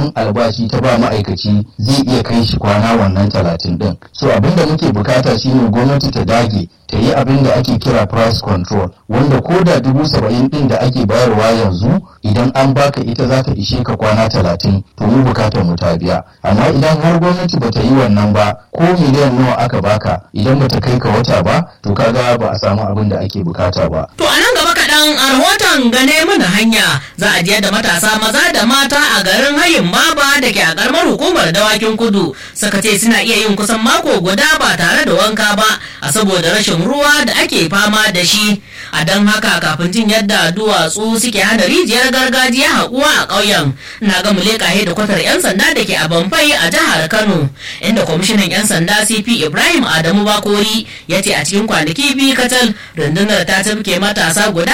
albashi ta ba ma'aikaci zai iya kai shi kwana wannan talatin din so abin da muke bukata shine gwamnati ta dage ta yi abin da ake kira price control wanda ko da dubu saba'in din da ake bayarwa yanzu idan an baka ita za ta ishe ka kwana talatin to mu bukatar mu ta biya amma idan har gwamnati ba ta yi wannan ba ko miliyan nawa aka baka idan ba ta kai ka wata ba to kaga ba a samu abin da ake bukata ba To a nan gaba kaɗan a rahoton gane mana hanya za a je da matasa maza da mata a garin hayin baba da ke a karamar hukumar dawakin kudu suka ce suna iya yin kusan mako guda ba tare da wanka ba a saboda rashin ruwa da ake fama da shi a don haka kafin jin yadda duwatsu suke hana rijiyar gargajiya haƙuwa a ƙauyen na ga muleka da kwatar 'yan sanda da ke a bamfai a jihar kano inda kwamishinan 'yan sanda cp ibrahim adamu bakori ya ce a cikin kwanaki biyu kacal rundunar ta tafke matasa guda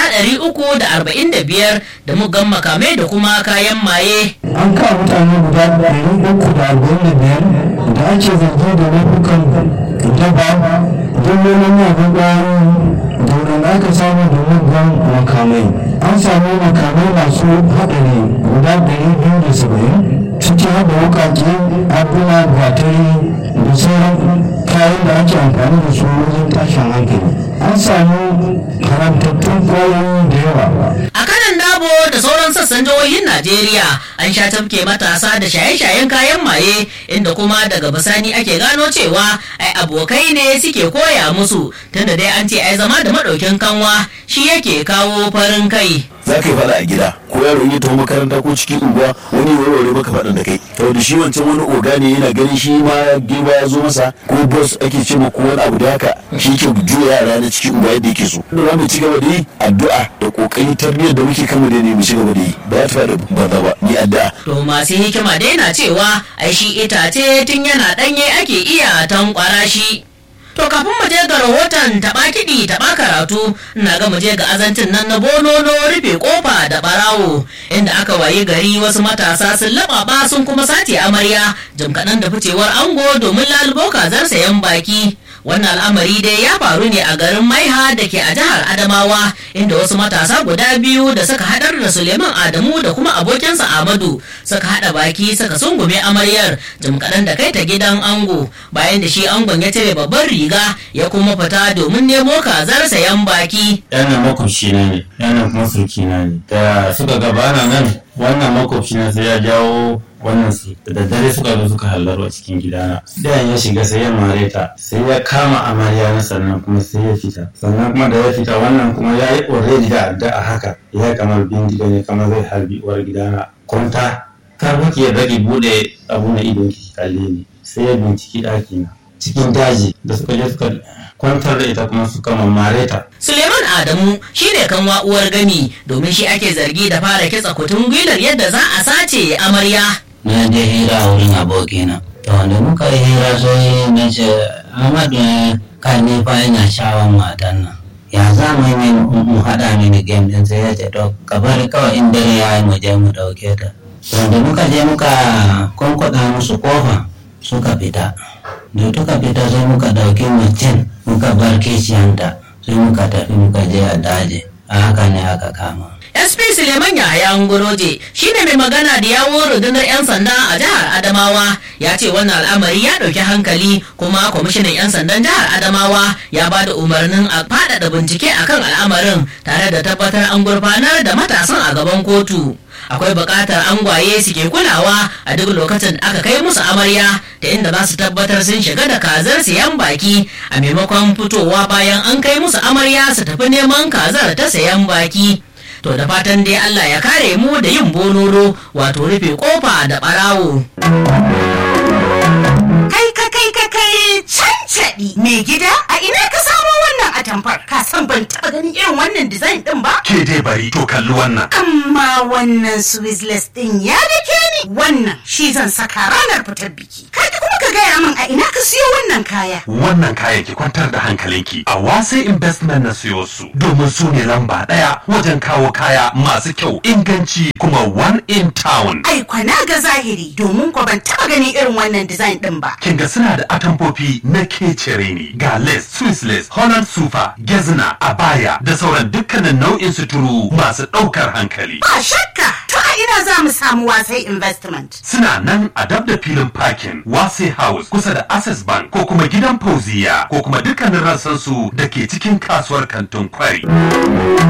345 da muggan makamai da kuma kayan maye an kawo mutane guda ɗari uku da arba'in da biyar da ake zargi da laifukan daba dillolin magun ƙwayoyi da wadanda aka samu da muggan makamai an samu makamai masu haɗari guda ɗari biyu da saba'in ciki haɗa wuƙaƙe abuna gatari da sauran kayan da ake amfani da su wajen tashin hankali an samu haramtattun ƙwayoyi da yawa a kanan dabo da sauran sassan jihohin najeriya an sha tafke matasa da shaye-shayen kayan maye inda kuma daga bisani ake gano cewa ai abokai ne suke koya musu tunda dai an ce ai zama da maɗaukin kanwa shi yake kawo farin kai za ka yi faɗa a gida ko yaro in ya taho makaranta ko cikin unguwa wani ya warware maka faɗin da kai to da shi wancan wani oga ne yana ganin shi ma girma ya zo masa ko boss ake ce ko wani abu da haka shi ke juya yara na cikin unguwa yadda yake so da za mu ci gaba da yi addu'a da kokari tarbiyyar da muke kama da ne mu ci gaba da yi ba ya faɗa banza ba ni addu'a to masu hikima dai na cewa ai shi itace tun yana ɗanye ake iya tankwara shi To kafin mu je ga rahoton taɓa kiɗi taɓa karatu na ga mu je ga azancin nan na bonono rufe kofa da ɓarawo inda aka wayi gari wasu matasa sun laɓaɓa sun kuma sace amarya jim kaɗan da ficewar ango domin lalubo kazar sayan baki. Wannan al'amari dai ya faru ne a garin Maiha da ke a jihar Adamawa inda wasu matasa guda biyu da suka haɗar da Suleiman Adamu da kuma abokinsa Ahmadu suka haɗa baki suka sungume amaryar jim kaɗan da kai ta gidan ango bayan da shi angon ya cire babban riga ya kuma fita domin nemo kazar sayan baki. yana makwabci na ne yana kuma surki na ne da suka gabana nan wannan makwabci na sai ya jawo wannan su da daddare suka zo suka hallarwa cikin gidana da ya shiga sai ya mare ta sai ya kama amarya na sannan kuma sai ya fita sannan kuma da ya fita wannan kuma ya yi already da adda a haka ya kamar bindiga ne kamar zai harbi uwar gidana kwanta kar muke ya bari bude abu na idon ki kalle ni sai ya binciki ɗaki na cikin daji da suka je suka kwantar da ita kuma suka mamare ta Suleiman Adamu shine kanwa uwar gami domin shi ake zargi da fara kitsa kutun gwilar yadda za a sace amarya. na je hira a wurin abokina to da muka yi hira sai na ce amadu kan ni fa ina shawon matan nan ya za mu yi mu haɗa mini game din sai ya ce to ka bari kawai in dare ya yi mu je mu ɗauke ta to da muka je muka kwankwaɗa musu kofa suka fita da tuka fita sai muka ɗauki mutum muka bar kiciyanta sai muka tafi muka je a daji a haka ne aka kama SP Suleiman Yahaya Ngoroje shine mai magana da yawo rundunar 'yan sanda a jihar Adamawa ya ce wannan al'amari ya ɗauki hankali kuma kwamishinan 'yan sandan jihar Adamawa ya ba da umarnin a faɗaɗa bincike akan al'amarin tare da tabbatar an gurfanar da matasan a gaban kotu. akwai buƙatar angwaye suke kulawa a duk lokacin da aka kai musu amarya da inda za su tabbatar sun shiga da kazar sayan baki a maimakon fitowa bayan an kai musu amarya su tafi neman kazar ta sayan baki to da fatan dai Allah ya kare mu da yin bonoro wato rufe kofa da barawo Kai ka kai ka kai cancaɗi mai gida a ina ka samo wannan atamfar ka san ban taɓa ganin irin wannan design ɗin ba Ke dai bari to kalli wannan. amma wannan swizzless ɗin ya dake ni wannan shi zan saka ranar fitar biki kai kuma ka gaya min a ina ka siyo wannan kaya Wannan kayan ki kwantar da hankalinki a wase investment na siyo su domin su ne lamba ɗaya wajen kawo kaya masu kyau inganci kuma one in town. ai kwana ga zahiri domin ko ban taɓa ganin irin wannan design ɗin ba Kin ga suna da atamfofi na kecere ne ga lace, Swiss lace, Holland sufa, gezna, abaya da sauran dukkanin nau'in suturu masu ɗaukar hankali. ba shakka to a ina za mu samu wasai investment. Suna nan a dab da filin parking Wase House kusa da Access Bank ko kuma gidan Fauziya ko kuma dukkanin rassansu da ke cikin kasuwar kantin kwari.